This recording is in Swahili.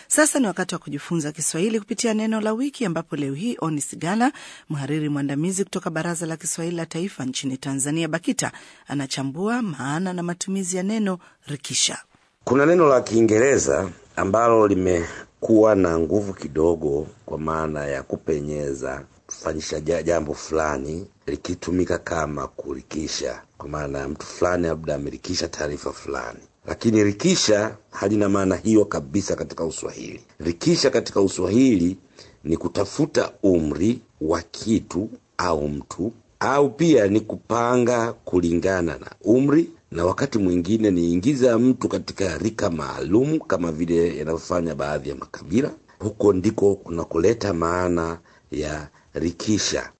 Sasa ni wakati wa kujifunza Kiswahili kupitia neno la wiki, ambapo leo hii Oni Sigala, mhariri mwandamizi kutoka Baraza la Kiswahili la Taifa nchini Tanzania, BAKITA, anachambua maana na matumizi ya neno rikisha. Kuna neno la Kiingereza ambalo limekuwa na nguvu kidogo kwa maana ya kupenyeza, kufanyisha jambo fulani, likitumika kama kurikisha, kwa maana ya mtu fulani labda amerikisha taarifa fulani lakini rikisha halina maana hiyo kabisa katika Uswahili. Rikisha katika Uswahili ni kutafuta umri wa kitu au mtu, au pia ni kupanga kulingana na umri, na wakati mwingine ni ingiza mtu katika rika maalum kama vile yanavyofanya baadhi ya makabila. Huko ndiko kunakuleta maana ya rikisha.